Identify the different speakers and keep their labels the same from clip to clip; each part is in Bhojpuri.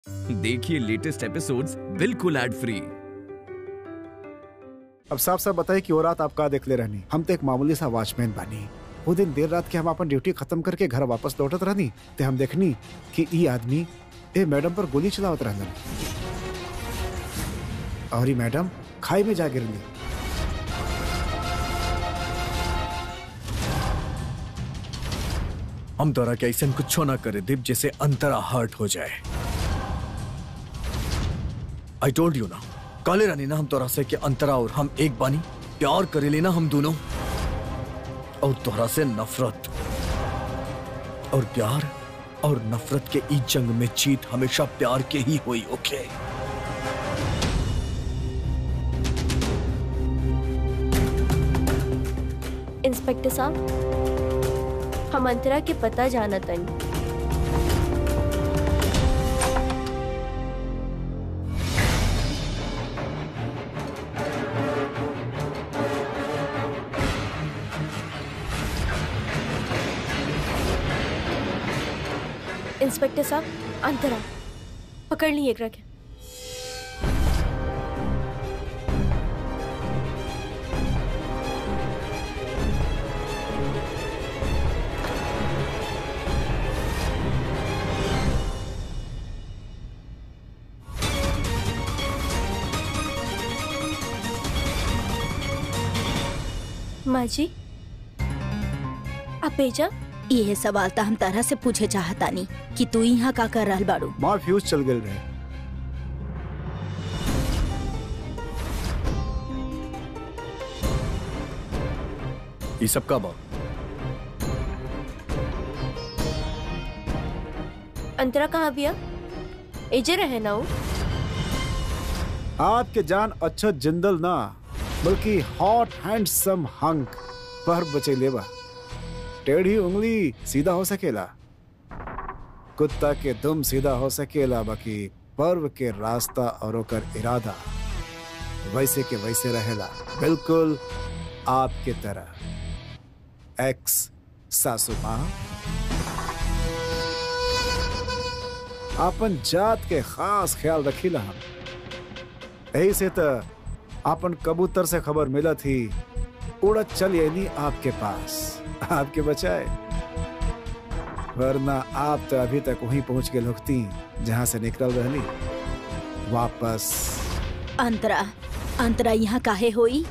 Speaker 1: देखिए लेटेस्ट एपिसोड्स बिल्कुल एड फ्री
Speaker 2: अब साफ साफ बताइए कि वो रात आप का देख ले रहनी हम तो एक मामूली सा वॉचमैन बानी वो दिन देर रात के हम अपन ड्यूटी खत्म करके घर वापस लौटत रहनी ते हम देखनी कि ई आदमी ए मैडम पर गोली चलावत रहलन और ई मैडम खाई में जा गिरली
Speaker 3: हम तोरा के ऐसा कुछ ना करे दीप जैसे अंतरा हर्ट हो जाए आई टोल्ड यू ना काले रानी ना हम तोरा से कि अंतरा और हम एक बानी प्यार करे लेना हम दोनों और तोरा से नफरत और प्यार और नफरत के ई जंग में जीत हमेशा प्यार के ही हुई ओके
Speaker 4: इंस्पेक्टर साहब हम अंतरा के पता जाना तनी इंस्पेक्टर साहब अंतरा पकड़ ली एक रखे माँ जी आप भेजा
Speaker 5: ये सवाल तो हम तरह से पूछे चाहतानी कि तू यहाँ का कर रहल बाड़ू
Speaker 2: माँ फ्यूज चल गए रहे
Speaker 3: ये सब का बा
Speaker 4: अंतरा कहाँ भैया एजे रहे ना वो
Speaker 2: आपके जान अच्छा जिंदल ना बल्कि हॉट हैंडसम हंक पर बचे लेवा टेढ़ी उंगली सीधा हो सकेला कुत्ता के दुम सीधा हो सकेला बाकी पर्व के रास्ता और ओकर इरादा वैसे के वैसे रहेला बिल्कुल आपके तरह एक्स सासू माँ आपन जात के खास ख्याल रखीला हम यही से तो आपन कबूतर से खबर मिला थी उड़त चल यानी आपके पास आपके बचाए वरना आप तो अभी तक वहीं पहुंच के लुकती जहां से निकल रहली वापस
Speaker 5: अंतरा अंतरा यहाँ काहे होई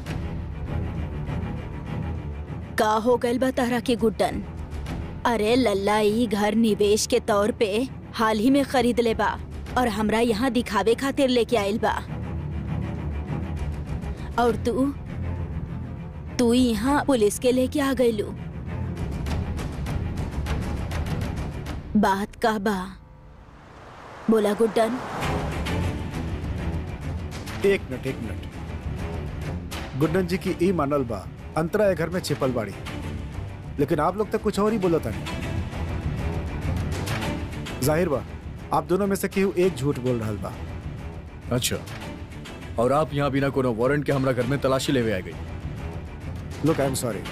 Speaker 5: का हो गइल बा तारा के गुड्डन अरे लल्ला ई घर निवेश के तौर पे हाल ही में खरीद ले बा और हमरा यहाँ दिखावे खातिर लेके आइल बा और तू तू यहाँ पुलिस के लेके आ गइलू बात का बा बोला गुड्डन
Speaker 2: एक मिनट एक मिनट गुड्डन जी की ई मानल बा अंतरा ये घर में छिपल बाड़ी लेकिन आप लोग तक कुछ और ही बोला था जाहिर बा आप दोनों में से केहू एक झूठ बोल रहा बा
Speaker 3: अच्छा और आप यहाँ बिना कोनो वारंट के हमरा घर में तलाशी लेवे आ गई
Speaker 2: लुक आई एम सॉरी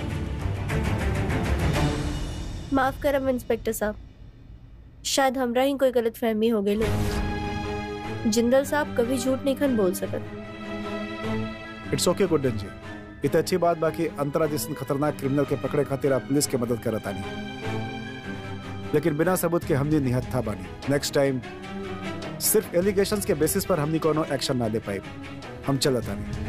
Speaker 4: माफ करम इंस्पेक्टर साहब शायद हमरा ही कोई गलत फहमी हो गई जिंदल साहब कभी झूठ नहीं खन बोल सकत
Speaker 2: इट्स ओके गुड्डन जी इत अच्छी बात बाकी अंतरा जैसे खतरनाक क्रिमिनल के पकड़े खातिर आप पुलिस के मदद करत आनी लेकिन बिना सबूत के हमने निहत था बानी नेक्स्ट टाइम सिर्फ एलिगेशंस के बेसिस पर हमने कोनो एक्शन ना ले पाए हम चलत आनी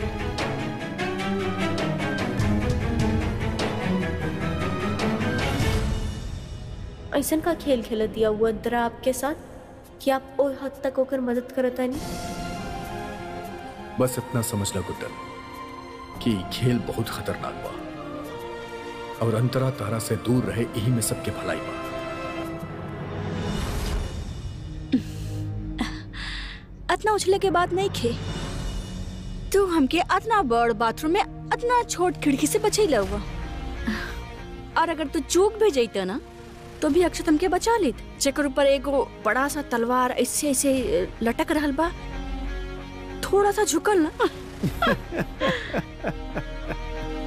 Speaker 4: ऐसन का खेल खेल दिया वो अंतरा आपके साथ कि आप ओ हद तक होकर मदद करता नहीं
Speaker 3: बस इतना समझ ला गुड्डन कि खेल बहुत खतरनाक बा और अंतरा तारा से दूर रहे यही में सबके भलाई बा
Speaker 5: अतना उछले के बाद नहीं खे तू हमके अतना बड़ बाथरूम में अतना छोट खिड़की से बचैला हुआ और अगर तू चूक भी जैत ना तो भी अक्षत हमके बचा लेत जेकर ऊपर एगो बड़ा सा तलवार ऐसे ऐसे लटक रहल बा थोड़ा सा झुकल ना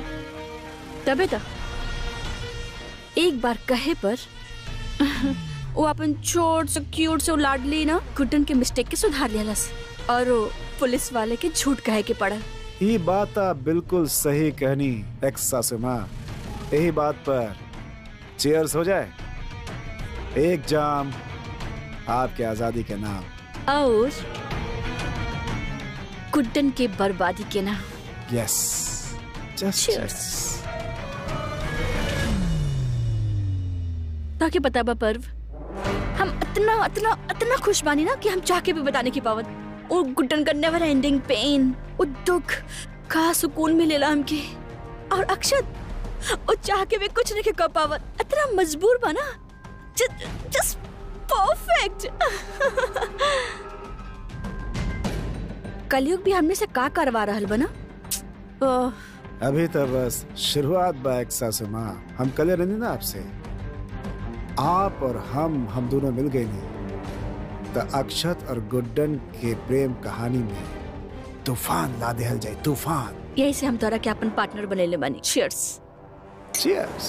Speaker 5: तबे तो एक बार कहे पर वो अपन छोट से क्यूट से लाडली ना गुड्डन के मिस्टेक के सुधार लियालस और वो पुलिस वाले के झूठ कहे के पड़ल
Speaker 2: ये बात आप बिल्कुल सही कहनी एक्स सासू माँ यही बात पर चेयर्स हो जाए एक जाम आपके आजादी के नाम
Speaker 5: और गुड्डन के बर्बादी के ना
Speaker 2: यस जस्ट
Speaker 5: Cheers. ताकि पता बा पर्व हम इतना इतना इतना खुश बानी ना कि हम चाह के भी बताने की पावत वो गुड्डन का नेवर एंडिंग पेन वो दुख का सुकून मिलेला हमके और अक्षत वो चाह के भी कुछ नहीं के कर पावत इतना मजबूर बना जस्ट परफेक्ट कलयुग भी हमने से का करवा रहल बना ओह
Speaker 2: अभी तो बस शुरुआत बा एक सासू माँ हम कल रहनी ना आपसे आप और हम हम दोनों मिल गए नहीं तो अक्षत और गुड्डन के प्रेम कहानी में तूफान ला देहल जाए तूफान
Speaker 5: यही से हम तोरा के अपन पार्टनर बनेले बानी चीयर्स
Speaker 2: चीयर्स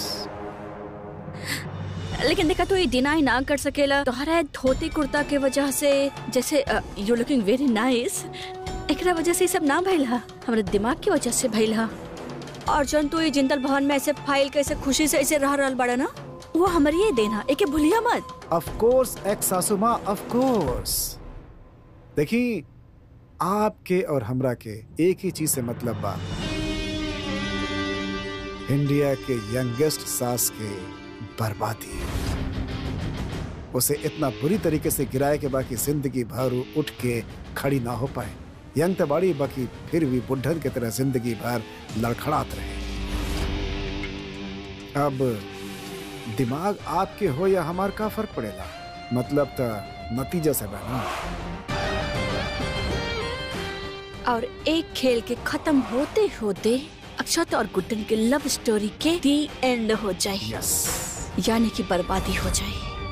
Speaker 5: लेकिन देखा तो ये डिनाई ना कर सकेला तोहरा धोती कुर्ता के वजह से जैसे यू लुकिंग वेरी नाइस एकरा वजह से ये सब ना भइल हा हमारे दिमाग की वजह से भइल हा और जन तू ये जिंदल भवन में ऐसे फाइल कैसे खुशी से ऐसे रह रहल बड़ा ना वो हमारी ये देना एके भूलिया मत
Speaker 2: ऑफ कोर्स एक्स सासू माँ ऑफ कोर्स देखी आपके और हमरा के एक ही चीज से मतलब बा इंडिया के यंगेस्ट सास के बर्बादी उसे इतना बुरी तरीके से गिराए के बाकी जिंदगी भर वो उठ के खड़ी ना हो पाए यंग तो बाड़ी बाकी फिर भी बुढ़न की तरह जिंदगी भर लड़खड़ात रहे अब दिमाग आपके हो या हमार का फर्क पड़ेगा मतलब तो नतीजा से बना
Speaker 5: और एक खेल के खत्म होते होते अक्षत और गुड्डन के लव स्टोरी के दी एंड हो जाए
Speaker 2: यस
Speaker 5: यानी कि बर्बादी हो जाए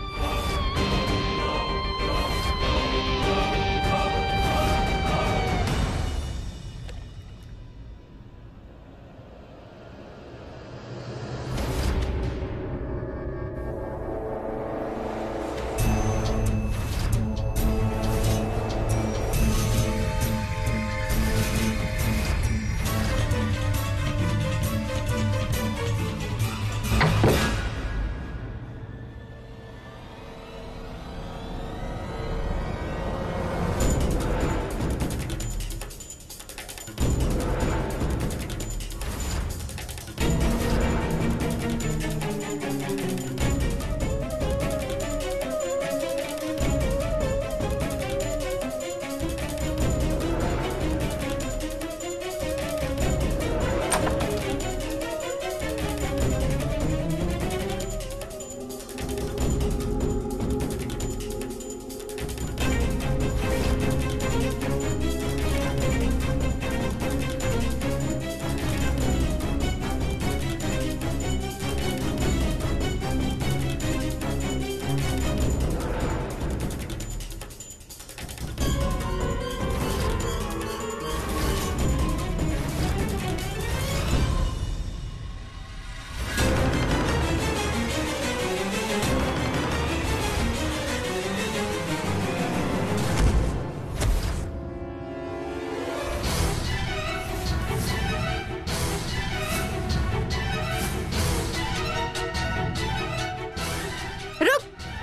Speaker 5: रुक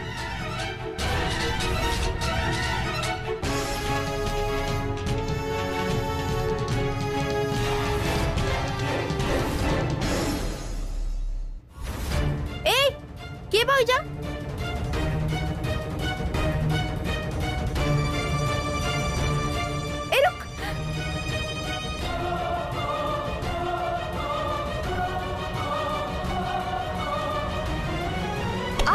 Speaker 4: ए के भाई जा ए रुक आ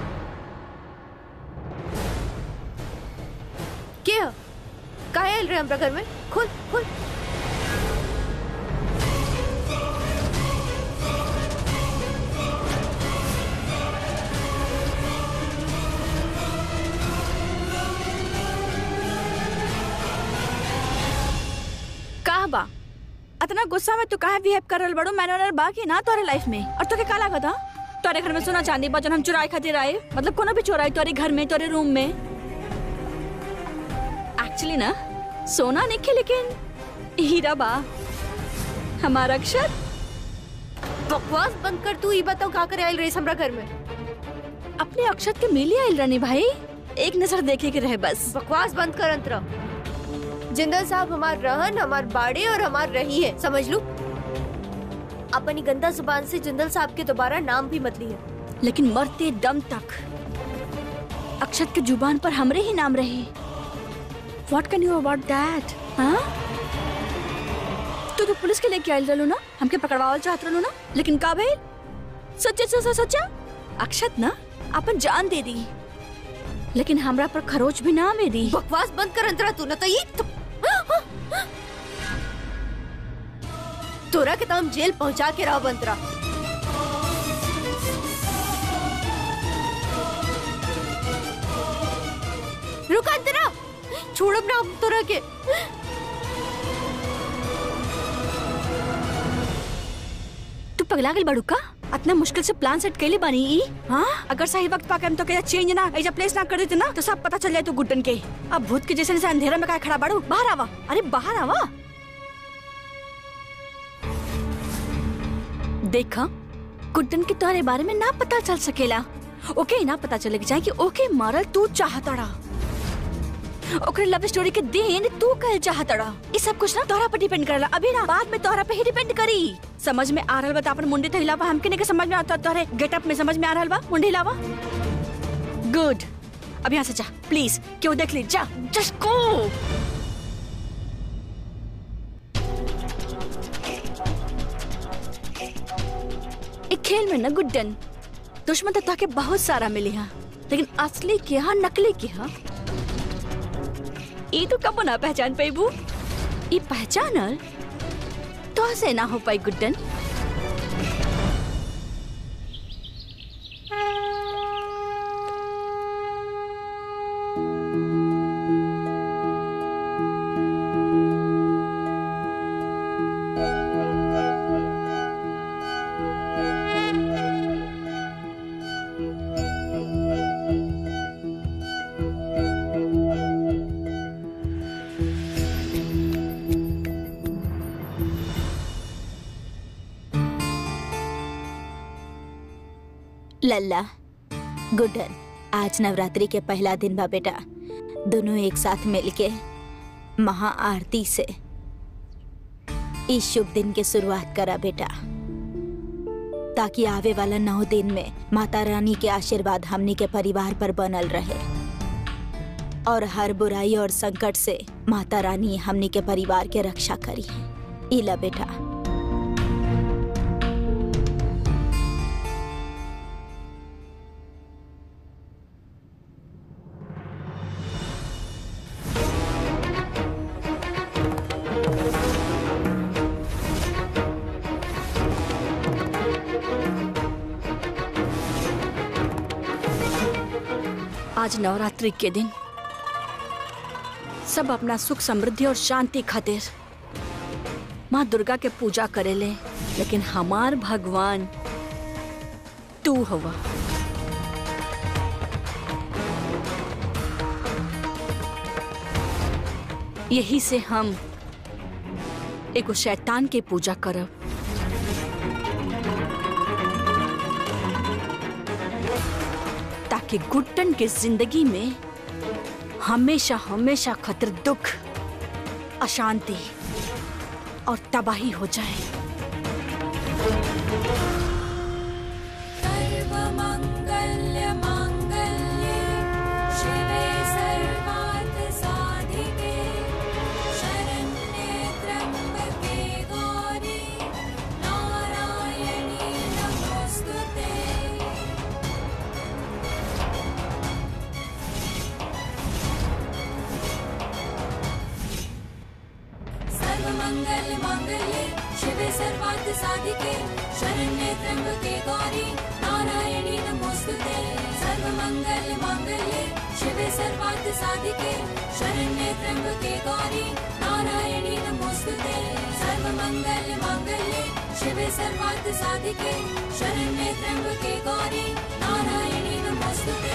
Speaker 4: के हो? काहे आइल रहे हमरा घर में खुल खुल
Speaker 5: का बा इतना गुस्सा में तू काहे बिहेव कर रहल बड़ो मैंने बा कि ना तोरे लाइफ में और तोके का लागत हा तोरे घर में सोना चांदी बा जौन हम चुराए खातिर आए मतलब कोनो भी चोराई तोरे घर में तोरे रूम में एक्चुअली ना सोना नहीं खे लेकिन हीरा बा हमारा अक्षर
Speaker 4: बकवास बंद कर तू ई बताओ का करे आइल रेस हमरा घर में
Speaker 5: अपने अक्षत के मिली आइल रानी भाई एक नजर देखे के रहे बस
Speaker 4: बकवास बंद कर अंतरा जिंदल साहब हमार रहन हमार बाड़े और हमार रही है समझ लू अपनी गंदा जुबान से जिंदल साहब के दोबारा नाम भी मत लिए
Speaker 5: लेकिन मरते दम तक अक्षत के जुबान पर हमरे ही नाम रहे what can you about that हाँ तू तो पुलिस के लेके आयल रहलो ना हमके पकड़वावल चाहत रहलो ना लेकिन का भइल सच्चे सच्चा सच्चा अक्षत ना अपन जान दे दी लेकिन हमरा पर खरोच भी ना में दी
Speaker 4: बकवास बंद कर अंतरा तू न तो ये तो... तोरा के तो हम जेल पहुंचा के रहो अंतरा रुक अंतरा छोड़ब ना हम तोरा के
Speaker 5: तू पगला गई बड़ू का इतना मुश्किल से प्लान सेट कैली बानी ई हाँ अगर सही वक्त पाके हम तो कहीं चेंज ना ऐसा प्लेस ना कर देते ना तो सब पता चल जाए तू गुड्डन के अब भूत के जैसे जैसे अंधेरा में का खड़ा बाड़ू बाहर आवा अरे बाहर आवा देखा गुड्डन के तुम्हारे बारे में ना पता चल सकेला ओके ना पता चले जाए कि ओके मारल तू चाहतड़ा ओकरे लव स्टोरी के दिन तू कह चाहतड़ा ये सब कुछ ना तोहरा पर डिपेंड करला अभी ना बाद में तोहरा पे ही डिपेंड करी समझ में आ रहल बा त अपन मुंडी तो हिलावा हमके नहीं के समझ में आता तोहरे गेटअप में समझ में आ रहल बा मुंडी हिलावा गुड अब यहाँ से जा प्लीज क्यों देख ली जा जस्ट गो एक खेल में ना गुड्डन दुश्मन तो ताके बहुत सारा मिली है लेकिन असली के हा नकली के हा ई तो कब ना पहचान पेबू ई पहचानल तो से ना हो पाई गुड्डन
Speaker 6: लल्ला गुड्डन आज नवरात्रि के पहला दिन बा बेटा दोनों एक साथ मिलके महा आरती से इस शुभ दिन के शुरुआत करा बेटा ताकि आवे वाला नौ दिन में माता रानी के आशीर्वाद हमनी के परिवार पर बनल रहे और हर बुराई और संकट से माता रानी हमनी के परिवार के रक्षा करी इला बेटा
Speaker 5: आज नवरात्रि के दिन सब अपना सुख समृद्धि और शांति खातिर माँ दुर्गा के पूजा करेले लेकिन हमार भगवान तू हवा यही से हम एगो शैतान के पूजा करब ताकि गुड्डन के जिंदगी में हमेशा हमेशा खतर दुख अशांति और तबाही हो जाए
Speaker 7: सर्वमङ्गल्यमाङ्गल्ये शिवे सर्वार्थसाधिके शरण्ये त्र्यम्बके गौरी नारायणी नमोऽस्तु ते सर्वमङ्गलमाङ्गल्ये शिवे सर्वार्थसाधिके शरण्ये त्र्यम्बके गौरी नारायणी नमोऽस्तु ते सर्वमङ्गलमाङ्गल्ये शिवे सर्वार्थसाधिके शरण्ये त्र्यम्बके गौरी नारायणी नमोऽस्तु ते सर्वमङ्गलमाङ्गल्ये शिवे सर्वार्थ साधिके शरण्ये त्र्यंबके गौरी नारायणी नमोस्तुते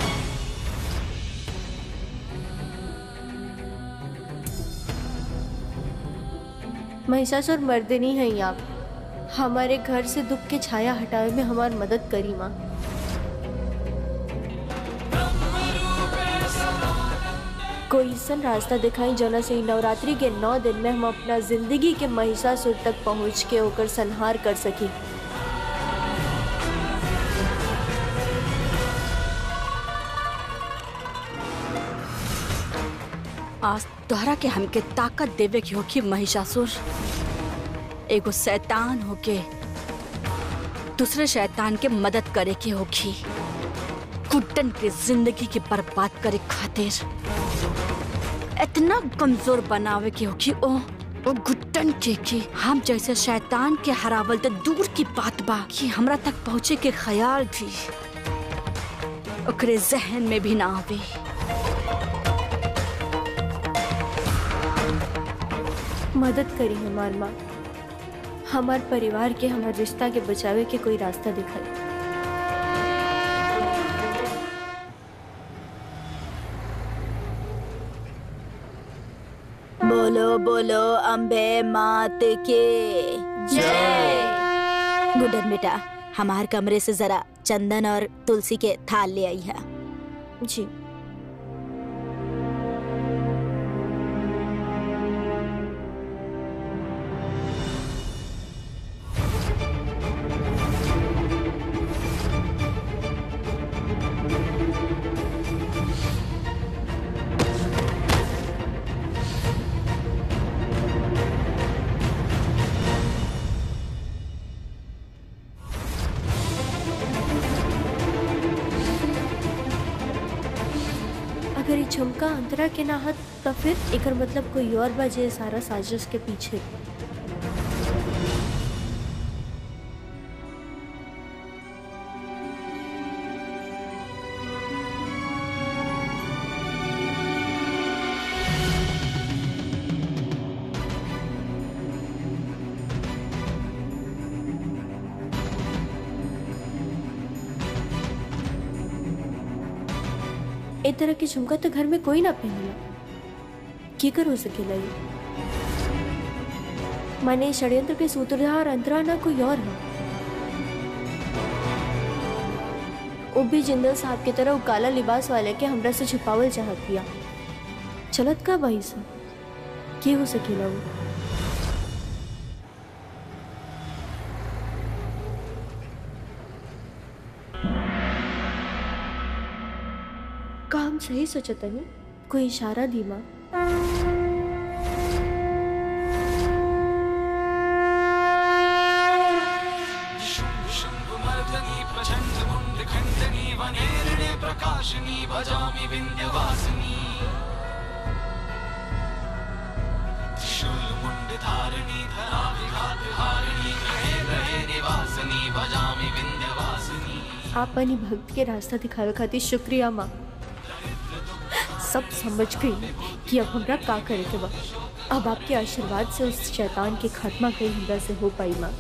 Speaker 4: महिषासुर मर्दिनी है आप हमारे घर से दुख के छाया हटावे में हमारी मदद करी माँ कोई सन रास्ता दिखाई जना से इ नवरात्रि के नौ दिन में हम अपना जिंदगी के महिषासुर तक पहुँच के होकर संहार कर सकी
Speaker 5: आज तोहरा के हमके ताकत देवे के होखी महिषासुर एगो शैतान होके दूसरे शैतान के मदद करे के होखी कुट्टन के जिंदगी के बर्बाद करे खातिर इतना कमजोर बनावे के होखी ओ ओ गुट्टन के कि हम जैसे शैतान के हरावल तो दूर की बात बा कि हमरा तक पहुँचे के ख्याल भी ओकरे जहन में भी ना आवे
Speaker 4: मदद करी हमार माँ हमार परिवार के हमार रिश्ता के बचावे के कोई रास्ता दिखाई
Speaker 6: बोलो बोलो अम्बे मात के जय गुडन बेटा हमार कमरे से जरा चंदन और तुलसी के थाल ले आई है
Speaker 4: जी अगर ये झुमका अंतरा के ना हत तो फिर एकर मतलब कोई और बाजे सारा साजिश के पीछे ए तरह के झुमका तो घर में कोई ना पहनला की कर हो सकेला ये माने षड्यंत्र के सूत्रधार अंतरा ना कोई और है वो भी जिंदल साहब की तरह वो काला लिबास वाले के हमरा से छुपावल चाहत पिया चलत का भाई सब की हो सकेला वो काम सही सोचतनी कोई इशारा दी माँ
Speaker 8: शम्भुमर्दनी प्रचण्ड मुण्डखण्डनी वनेरणे प्रकाशिनी भजामि विन्ध्यवासिनी त्रिशूलमुण्डधारिणी धराभिघातहारिणी ग्रहे ग्रहे निवासिनी भजामि विन्ध्यवासिनी
Speaker 4: आप अपनी भक्त के रास्ता दिखावे खातिर शुक्रिया माँ सब समझ गई कि अब हमरा का करे के बा अब आपके आशीर्वाद से उस शैतान के खात्मा कहीं हमरा से हो पाई माँ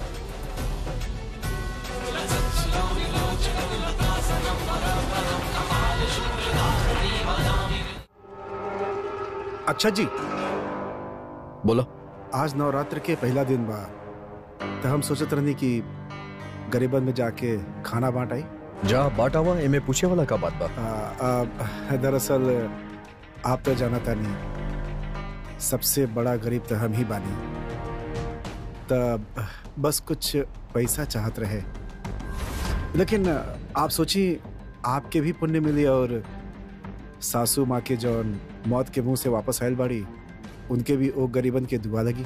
Speaker 2: अच्छा जी
Speaker 3: बोलो
Speaker 2: आज नवरात्र के पहला दिन बा तो हम सोचत रहनी कि गरीबन में जाके खाना बांट आई
Speaker 3: जा बाटा हुआ एमे पूछे वाला का बात बा
Speaker 2: आ, आ, दरअसल आप तो जानता नहीं सबसे बड़ा गरीब तो हम ही बानी तब बस कुछ पैसा चाहत रहे लेकिन आप सोची आपके भी पुण्य मिली और सासू माँ के जौन मौत के मुंह से वापस आयल बाड़ी उनके भी ओ गरीबन के दुआ लगी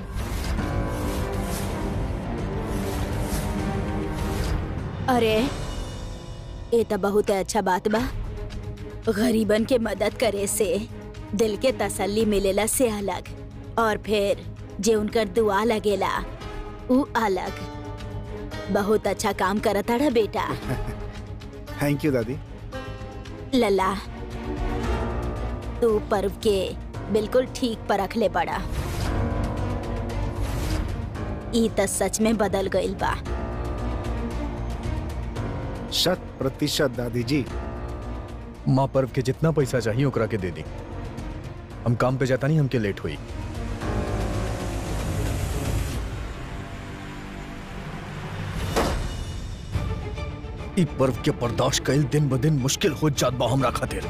Speaker 6: अरे ये तो बहुत अच्छा बात बा गरीबन के मदद करे से दिल के तसल्ली मिलेला से अलग और फिर जे उनकर दुआ लगेला उ अलग बहुत अच्छा काम करता रहा बेटा
Speaker 2: थैंक यू दादी
Speaker 6: लला तू पर्व के बिल्कुल ठीक पर रख ले पड़ा ई त सच में बदल गईल बा
Speaker 2: शत प्रतिशत दादी जी
Speaker 3: माँ पर्व के जितना पैसा चाहिए ओकरा के दे दी हम काम पे जाता नहीं हमके लेट हुई ई पर्व के बर्दाश्त कईल दिन ब दिन मुश्किल हो जात बा हमरा खातिर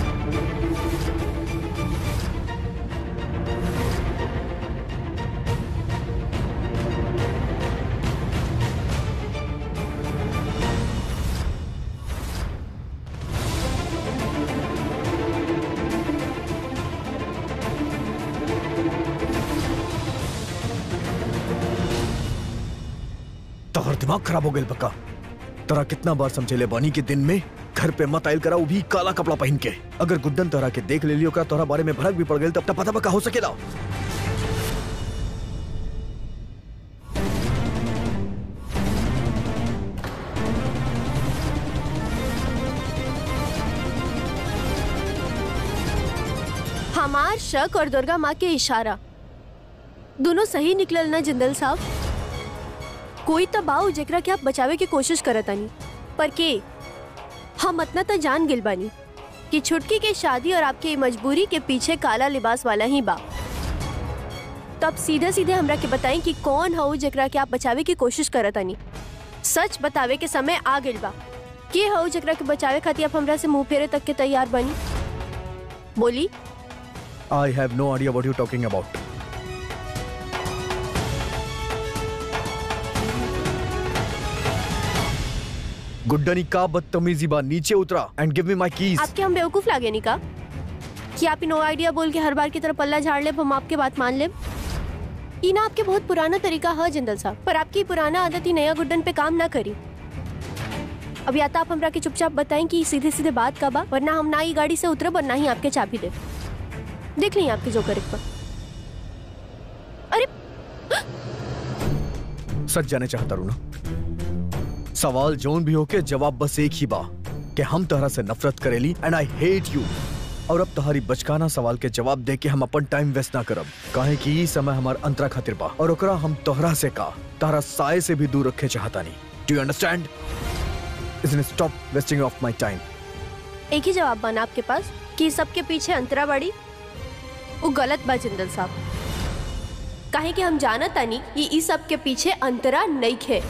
Speaker 3: तोहर दिमाग खराब हो गई पक्का तोरा कितना बार समझेले बानी के दिन में घर पे मत आयल करा वो भी काला कपड़ा पहन के अगर गुड्डन तोरा के देख ले लियो का तोरा बारे में भड़क भी पड़ गई तब तक पता पक्का हो सकेला
Speaker 4: हमार शक और दुर्गा माँ के इशारा दोनों सही निकलल ना जिंदल साहब कोई तो बाऊ जेकरा के आप बचावे की कोशिश करत आनी पर के हम इतना तो जान गिल बानी कि छुटकी के शादी और आपके मजबूरी के पीछे काला लिबास वाला ही बा तब सीधे सीधे हमरा के बताई कि कौन हऊ जेकरा के आप बचावे की कोशिश करत आनी सच बतावे के समय आ गिल बा के हऊ जेकरा के बचावे खातिर आप हमरा से मुंह फेरे तक के तैयार बनी बोली
Speaker 3: I have no idea what you talking about गुड्डनी का बदतमीजी बा नीचे उतरा एंड गिव मी माय कीज
Speaker 4: आपके हम बेवकूफ लागे नहीं का कि आप नो आइडिया बोल के हर बार की तरह पल्ला झाड़ ले हम आपके बात मान ले ई ना आपके बहुत पुराना तरीका है जिंदल साहब पर आपकी पुराना आदत ही नया गुड्डन पे काम ना करी अब या तो आप हमरा के चुपचाप बताएं कि सीधे सीधे बात का बा वरना हम ना ही गाड़ी से उतरे और ना ही आपके चाबी दे देख ली आपके जो करे अरे
Speaker 3: सच जाने चाहता रू ना सवाल जोन भी हो के जवाब बस एक ही बा कि हम तोहरा से नफरत करेली एंड आई हेट यू और अब तुम्हारी बचकाना सवाल के जवाब दे के हम अपन टाइम वेस्ट ना करब काहे कि ई समय हमार अंतरा खातिर बा और ओकरा हम तोहरा से का तोहरा साय से भी दूर रखे चाहता नहीं डू यू अंडरस्टैंड इसने stop wasting of my time
Speaker 4: एक ही जवाब बना आपके पास कि सबके पीछे अंतरा बाड़ी वो गलत बा जिंदल साहब काहे कि हम जानत तानी कि ई सब के पीछे अंतरा नहीं खे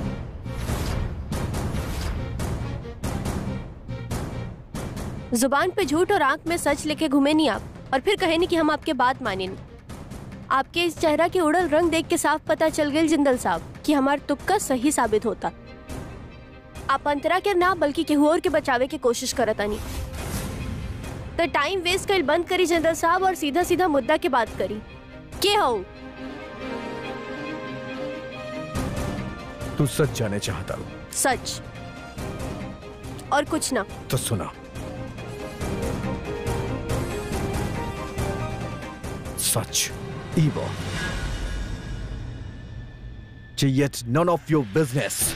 Speaker 4: जुबान पे झूठ और आंख में सच लेके घूमे नहीं आप और फिर कहे नहीं कि हम आपके बात माने नहीं आपके इस चेहरा के उड़ल रंग देख के साफ पता चल गई जिंदल साहब कि हमार तुक्का सही साबित होता आप अंतरा के ना बल्कि केहू और के बचावे की कोशिश करत आनी तो टाइम वेस्ट कर बंद करी जनरल साहब और सीधा सीधा मुद्दा के बात करी के हो
Speaker 3: तू सच जाने चाहता रू
Speaker 4: सच और कुछ ना
Speaker 3: तो सुना सच evil. Yet none of your business.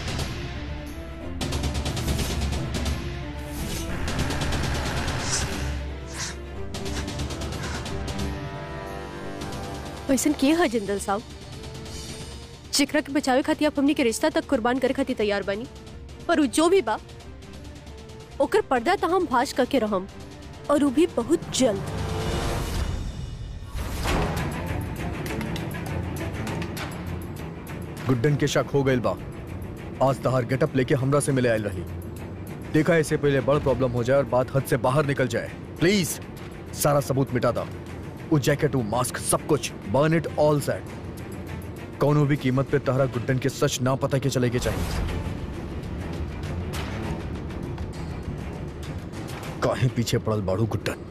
Speaker 4: वैसन के है जिंदल साहब जिकरा के बचावे खातिर आप हमनी के रिश्ता तक कुर्बान करे खातिर तैयार बनी पर उ जो भी बा ओकर पर्दा त हम भाष करके रहम और उ भी बहुत जल्द
Speaker 3: गुड्डन के शक हो गइल बा आज तहार गेटअप लेके हमरा से मिले आयल रही देखा इससे पहले बड़ प्रॉब्लम हो जाए और बात हद से बाहर निकल जाए प्लीज सारा सबूत मिटा दा वो जैकेट वो मास्क सब कुछ बर्न इट ऑल सेट कौनो भी कीमत पे तहरा गुड्डन के सच ना पता के चले के चाहिए काहे पीछे पड़ल बाड़ू गुड्डन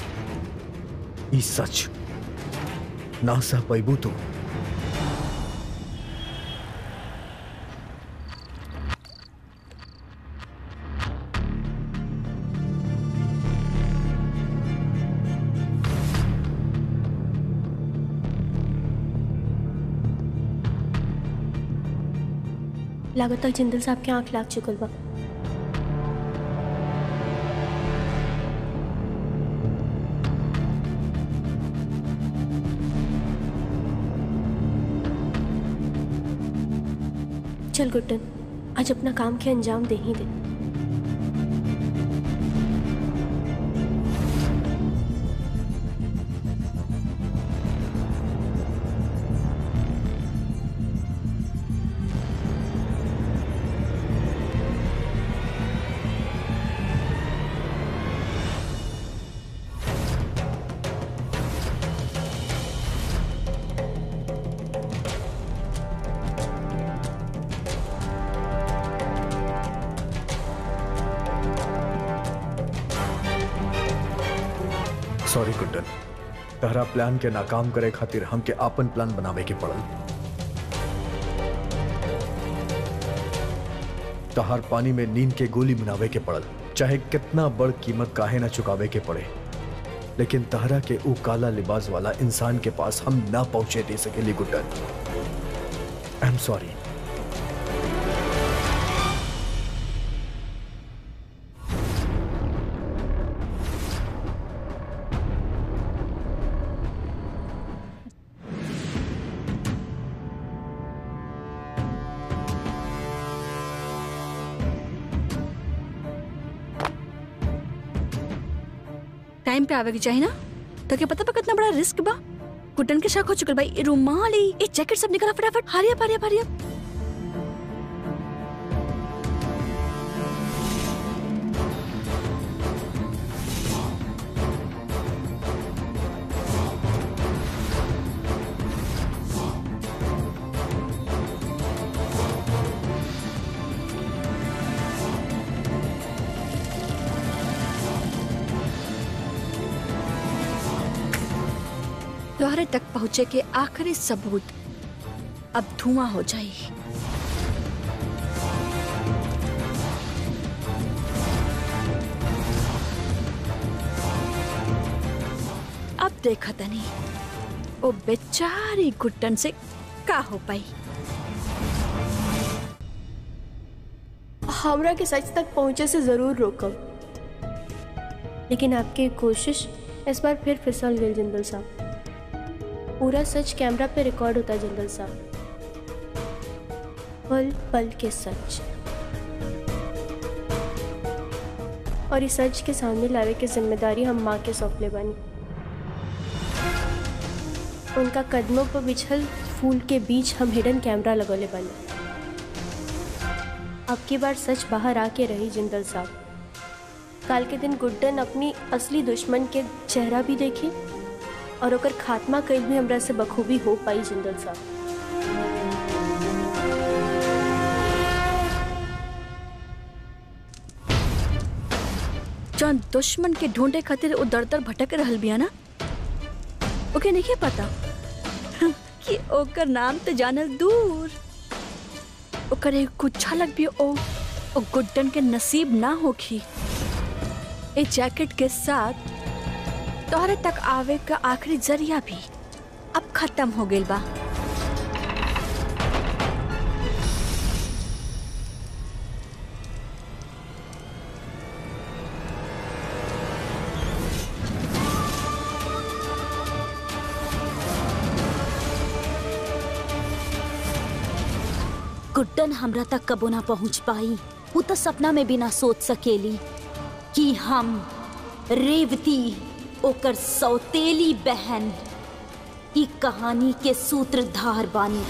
Speaker 3: ई सच ना सह पैबू तू
Speaker 4: लागत तक जिंदल साहब के आंख लाग चुकल बा चल गुड्डन आज अपना काम के अंजाम दे ही दे
Speaker 3: सॉरी गुड्डन तहरा प्लान के नाकाम करे खातिर हमके आपन प्लान बनावे के पड़ल तहार पानी में नींद के गोली मिलावे के पड़ल चाहे कितना बड़ कीमत काहे ना चुकावे के पड़े लेकिन तहरा के ऊ काला लिबास वाला इंसान के पास हम ना पहुंचे दे सकेली Guddan I am sorry
Speaker 5: time पे आवे के चाहिए ना तो क्या पता बा कितना बड़ा रिस्क बा कुटन के शक हो चुकल भाई ये रुमाल ई ये जैकेट सब निकला फटाफट हरिया हरिया हरिया द्वारे तक पहुंचे के आखिरी सबूत अब धुआं हो जाए अब देखा तनी ओ बेचारी गुट्टन से का हो पाई
Speaker 4: हमरा के सच तक पहुंचे से जरूर रोकब लेकिन आपकी कोशिश इस बार फिर फिसल गई जिंदल साहब पूरा सच कैमरा पे रिकॉर्ड होता है जिंदल साहब पल पल के सच और इस सच के सामने लावे की जिम्मेदारी हम माँ के सौंपले बनी उनका कदमों पर बिछल फूल के बीच हम हिडन कैमरा लगौले बनी अब की बार सच बाहर आके रही जिंदल साहब काल के दिन गुड्डन अपनी असली दुश्मन के चेहरा भी देखी और ओकर खात्मा कईल भी हमरा से बखूबी हो पाई जिंदल साहब
Speaker 5: जौन दुश्मन के ढूंढे खातिर वो दर दर भटक रहल बिया ना ओके नहीं पता कि ओकर नाम तो जानल दूर ओकर एक कुछ झलक भी ओ ओ गुड्डन के नसीब ना होखी ए जैकेट के साथ तोहरे तक आवे का आखिरी जरिया भी अब खत्म हो गइल बा
Speaker 6: गुड्डन हमरा तक कबो ना पहुंच पाई वो तो सपना में भी ना सोच सकेली कि हम रेवती ओकर सौतेली बहन ई कहानी के सूत्रधार बानी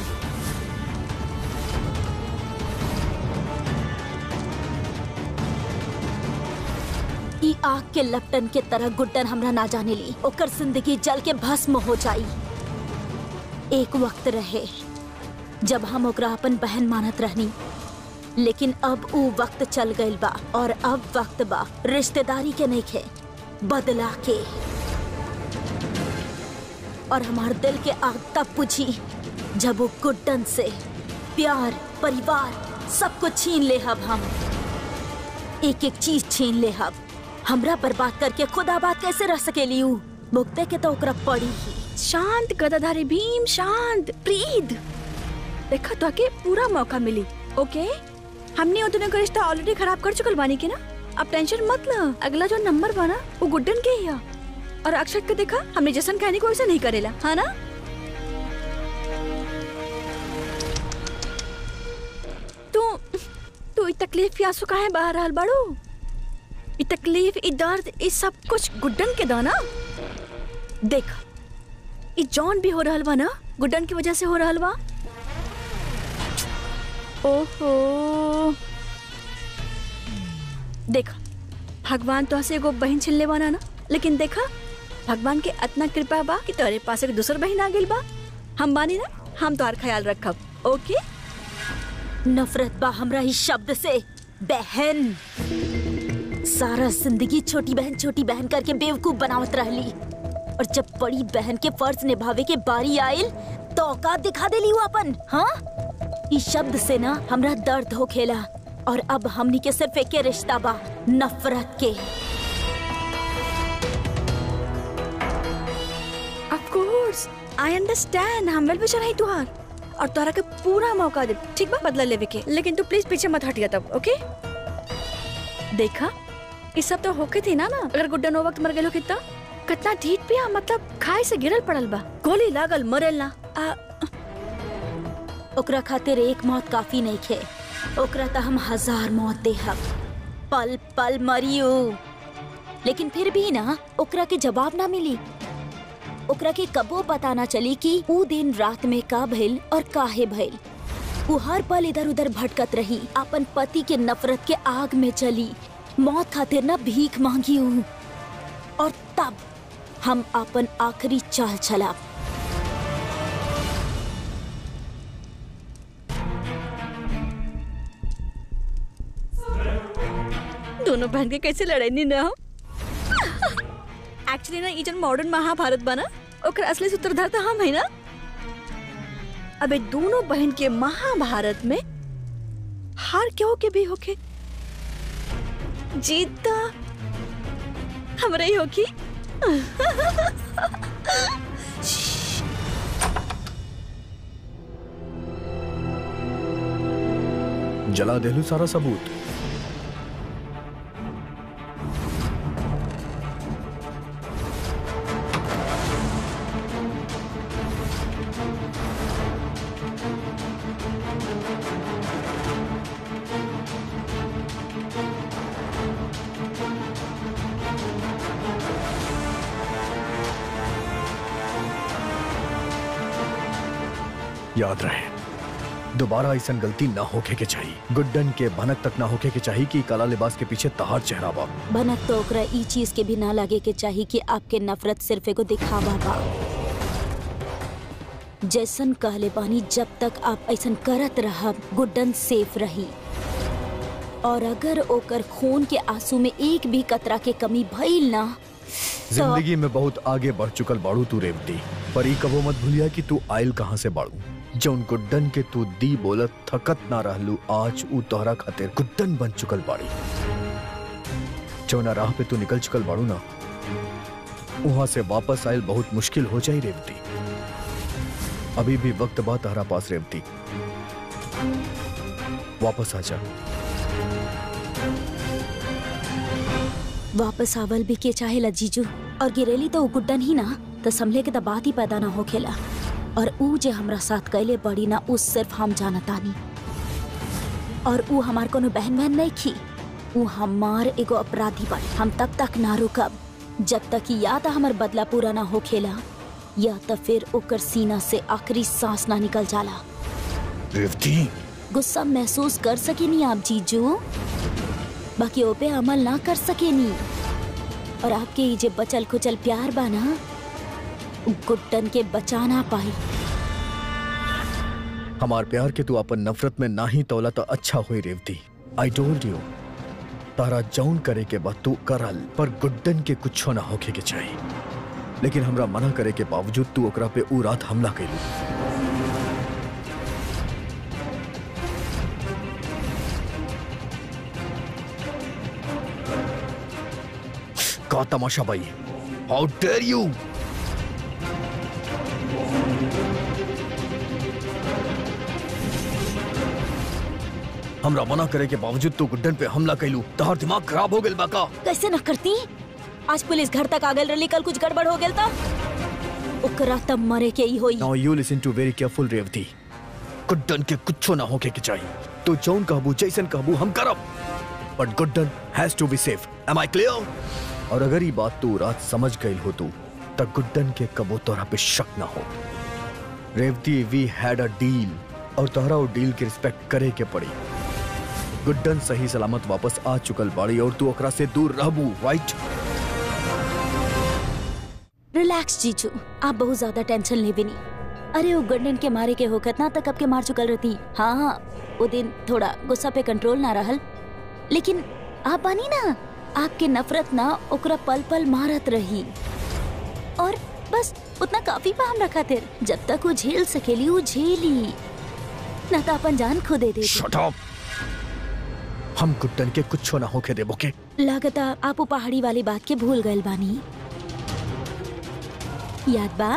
Speaker 6: ई आग के लपटन के तरह गुड्डन हमरा ना जाने ली ओकर जिंदगी जल के भस्म हो जाई एक वक्त रहे जब हम ओकरा अपन बहन मानत रहनी लेकिन अब ऊ वक्त चल गइल बा और अब वक्त बा रिश्तेदारी के नहीं खे बदला के और हमार दिल के आग तब बुझी जब वो गुड्डन से प्यार परिवार सब कुछ छीन ले हब हम एक एक चीज छीन ले हब हमरा बर्बाद करके खुद आबाद कैसे रह सकेली ऊ मुक्ते के तो ओकरा पड़ी ही
Speaker 5: शांत गदाधारी भीम शांत प्रीत देखा तो के पूरा मौका मिली ओके हमने वो दोनों का रिश्ता ऑलरेडी खराब कर चुकल बानी के ना अब टेंशन मत ल अगला जो नंबर बना वो गुड्डन के ही है और अक्षत के देखा हमने जैसन कहने को वैसा नहीं करेला हाँ ना तकलीफ या आंसू काहे बहा रहल बाड़ू ई तकलीफ ई दर्द ई सब कुछ गुड्डन के दाना देख ई जौन भी हो रहल बा ना गुड्डन की वजह से हो रहल बा ओहो देख भगवान तो से एगो बहन छिलने वाला ना लेकिन देखा भगवान के इतना कृपा बा कि तोरे पास एक दूसर बहन आ गइल बा हम बानी ना हम तोहार ख्याल रखब ओके
Speaker 6: नफरत बा हमरा इस शब्द से बहन सारा जिंदगी छोटी बहन छोटी बहन करके बेवकूफ बनावत रहली और जब बड़ी बहन के फर्ज निभावे के बारी आयल तो औकात दिखा देली वो अपन हाँ इस शब्द से ना हमरा दर्द हो खेला और अब हमनी के सिर्फ एक रिश्ता बा नफरत के
Speaker 5: ऑफ कोर्स आई अंडरस्टैंड हम वेल विशर है तुहार और तोहरा के पूरा मौका दे ठीक बा बदला लेवे के लेकिन तू प्लीज पीछे मत हटिया तब ओके देखा ये सब तो होके थी ना ना अगर गुड्डन वो वक्त मर गए कितना कितना ढीठ पिया मतलब खाए से गिरल पड़ल बा गोली लागल मरेल ना आ,
Speaker 6: ओकरा खातिर एक मौत काफी नहीं खे ओकरा त हम हजार मौत देहब पल पल मरियो लेकिन फिर भी ना ओकरा के जवाब ना मिली ओकरा के कबो पता ना चली कि ऊ दिन रात में का भइल और काहे भइल वो हर पल इधर उधर भटकत रही अपन पति के नफरत के आग में चली मौत खातिर ना भीख मांगी हूँ और तब हम अपन आखिरी चाल चला
Speaker 5: दोनों बहन के कैसे लड़ाई ना हो एक्चुअली ना ये जन मॉडर्न महाभारत बना ओकर असली सूत्रधार तो हम है ना अबे दोनों बहन के महाभारत में हार क्यों के भी होके जीत तो हमरा ही होकी
Speaker 3: जला देलू सारा सबूत याद रहे दोबारा ऐसा गलती ना होके के चाहिए गुड्डन के भनक तक ना होके के चाहिए कि काला लिबास के पीछे तहार चेहरा बा
Speaker 6: भनक तो ओकरा ई चीज के भी ना लगे के चाहिए कि आपके नफरत सिर्फ एगो दिखावा बा जैसन कहले बानी जब तक आप ऐसन करत रहब गुड्डन सेफ रही और अगर ओकर खून के आंसू में एक भी कतरा के कमी भइल ना तो
Speaker 3: जिंदगी में बहुत आगे बढ़ चुकल बाड़ू तू रेवती पर ई कबो मत भूलिया कि तू आयल कहाँ से बाड़ू जौन गुड्डन के तू दी बोलत थकत ना रहलू आज ऊ तोहरा खातिर गुड्डन बन चुकल बाड़ी जौना राह पे तू निकल चुकल बाड़ू ना वहां से वापस आयल बहुत मुश्किल हो जाई रेवती अभी भी वक्त बा तहरा पास रेवती वापस आ जा
Speaker 6: वापस आवल भी के चाहेला जीजू और गिरेली तो उ गुड्डन ही ना तो समले के तो बात ही पैदा ना होखेला और ऊ जे हमरा साथ कैले बड़ी ना उ सिर्फ हम जानतानी और ऊ हमार कोनो बहन बहन नहीं खी ऊ हमार एगो अपराधी बड़ी हम तब तक ना रुकब जब तक कि या तो हमार बदला पूरा ना होखेला या तो फिर ओकर सीना से आखिरी सांस ना निकल जाला
Speaker 3: रेवती
Speaker 6: गुस्सा महसूस कर सकेनी आप जीजू बाकी ओपे अमल ना कर सकेनी और आपके ये जे बचल खुचल प्यार बा ना उ गुड्डन के बचा ना पाई
Speaker 3: हमार प्यार के तू अपन नफरत में ना ही तौला तो अच्छा हुई रेवती आई टोल्ड यू तारा जौन करे के बाद तू करल पर गुड्डन के कुछो ना होके के चाहिए लेकिन हमरा मना करे के बावजूद तू ओकरा पे ऊ रात हमला कैलू का तमाशा भाई हाउ डेयर यू हमरा मना करे के बावजूद तू गुड्डन पे हमला कैलू तोहर दिमाग खराब हो गेल बा का
Speaker 6: कैसे ना करती आज पुलिस घर तक आ गल रही कल कुछ गड़बड़ हो गेल था ओकरा तब मरे के ही होई
Speaker 3: Now you listen to very careful Revati Guddan के कुछ ना होके के चाहिए तो जौन कहबू जैसन कहबू हम करब but Guddan has to be safe am I clear और अगर ये बात तू रात समझ गई हो तू तब गुड्डन के कबो तोरा पे शक ना हो Revati we had a deal और तोहरा वो डील के रिस्पेक्ट करे के पड़ी गुड्डन सही सलामत वापस आ चुकल बाड़ी और तू ओकरा से दूर रहबू राइट
Speaker 6: रिलैक्स जीजू आप बहुत ज्यादा टेंशन लेवे नहीं अरे वो गंडन के मारे के होकत ना तक अब के मार चुकल रहती हाँ हाँ वो दिन थोड़ा गुस्सा पे कंट्रोल ना रहल लेकिन आप बानी ना आपके नफरत ना ओकरा पल पल मारत रही और बस उतना काफी बा हमरा खातिर जब तक वो झेल सकेली वो झेली ना तो अपन जान खो दे दे
Speaker 3: शट अप हम गुड्डन के कुछ ना होके देबो के
Speaker 6: लागता आप वो पहाड़ी वाली बात के भूल गए बानी याद बा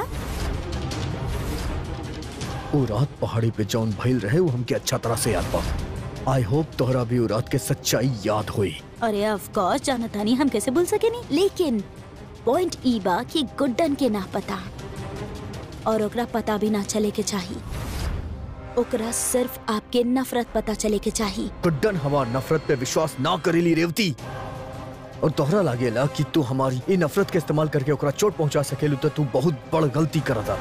Speaker 3: वो रात पहाड़ी पे जौन भइल रहे वो हमके अच्छा तरह से याद बा आई होप तोहरा भी वो रात के सच्चाई याद हुई
Speaker 6: अरे ऑफ कोर्स जानता नहीं हम कैसे भूल सके नहीं लेकिन पॉइंट ई बा कि गुड्डन के ना पता और ओकरा पता भी ना चले के चाहिए ओकरा सिर्फ आपके नफरत पता चले के चाहिए
Speaker 3: गुड्डन हमार नफरत पे विश्वास ना करेली रेवती और तोहरा लागेला कि तू हमारी ई नफरत के इस्तेमाल करके ओकरा चोट पहुंचा सकेलू तो तू बहुत बड़ गलती करता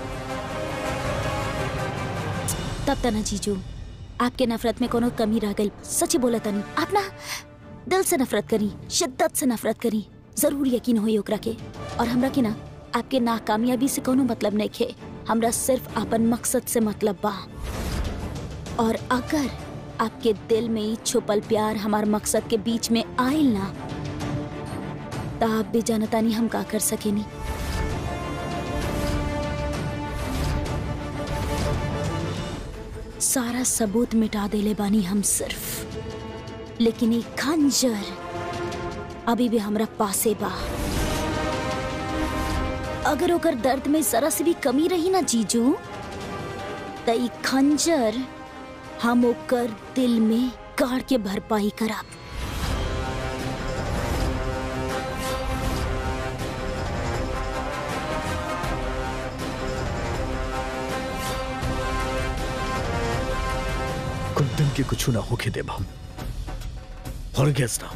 Speaker 6: तब तना जीजू आपके नफरत में कोनो कमी रह गई सच बोला तनी आप ना दिल से नफरत करी शिद्दत से नफरत करी जरूर यकीन होई ओकरा के और हमरा के ना आपके नाकामयाबी से कोनो मतलब नहीं खे हमरा सिर्फ अपन मकसद से मतलब बा और अगर आपके दिल में ही छुपल प्यार हमार मकसद के बीच में आयल ना तो आप भी जानता नहीं हम का कर सकेनी सारा सबूत मिटा देले बानी हम सिर्फ लेकिन एक खंजर अभी भी हमरा पासे बा अगर ओकर दर्द में जरा सी भी कमी रही ना जीजू त ई खंजर हम ओकर दिल में गाड़ के भरपाई करब
Speaker 3: गुड्डन के कुछ ना होके देबा हम फॉरगेस ना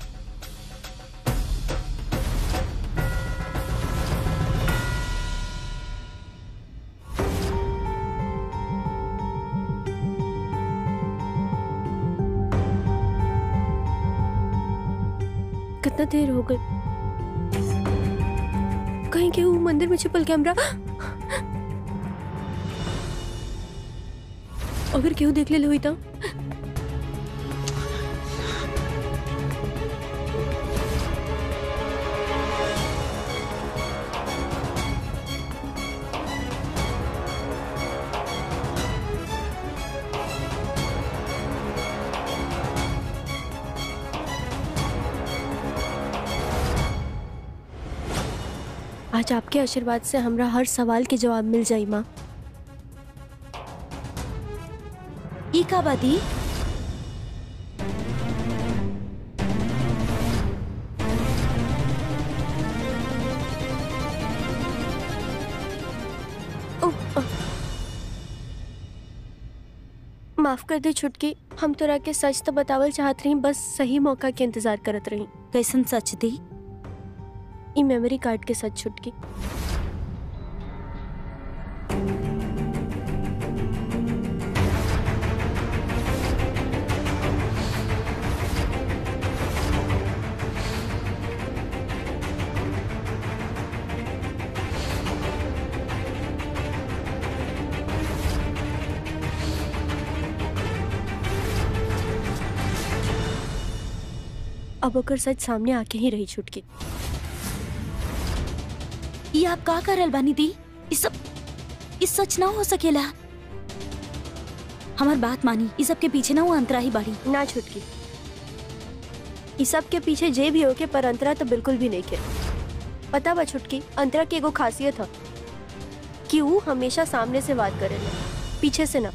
Speaker 4: कितना देर हो गई कहीं के वो मंदिर में छिपल कैमरा अगर केहू देख ले हुई तो आज आपके आशीर्वाद से हमरा हर सवाल के जवाब मिल जाई माँ
Speaker 6: ई का बाती
Speaker 4: ओ, अ। माफ कर दे छुटकी हम तोरा के सच तो बतावल चाहत रही बस सही मौका के इंतजार करत रही
Speaker 6: कैसन सच दी
Speaker 4: ई मेमोरी कार्ड के सच छुटकी अब ओकर सच सामने आके ही रही छुटकी
Speaker 6: ये आप का करल बानी दी इस सब इस सच ना हो सकेला हमार बात मानी इस सब के पीछे ना वो अंतरा ही बाड़ी
Speaker 4: ना छुटकी इस सब के पीछे जे भी होके पर अंतरा तो बिल्कुल भी नहीं के पता बा छुटकी अंतरा की एगो खासियत है कि वो हमेशा सामने से बात करे पीछे से ना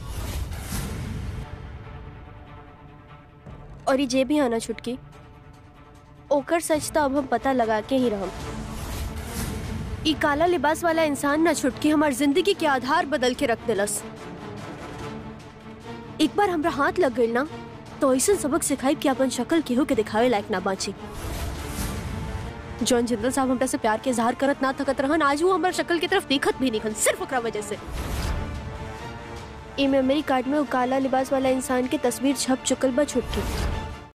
Speaker 4: और ये जे भी है ना छुटकी ओकर सच तो अब हम पता लगा के ही रहम ई काला लिबास वाला इंसान ना छुटकी हमार जिंदगी के आधार बदल के रख दिलस एक बार हमरा हाथ लग गई ना तो ऐसा सबक सिखाई कि अपन शक्ल केहू के दिखावे लायक ना बाची जॉन जिंदल साहब हमरा से प्यार के इजहार करत ना थकत रहन आज वो हमार शक्ल की तरफ देखत भी नहीं सिर्फ ओकरा वजह से ई मेमोरी कार्ड में वो काला लिबास वाला इंसान के तस्वीर छप चुकल बा छुटकी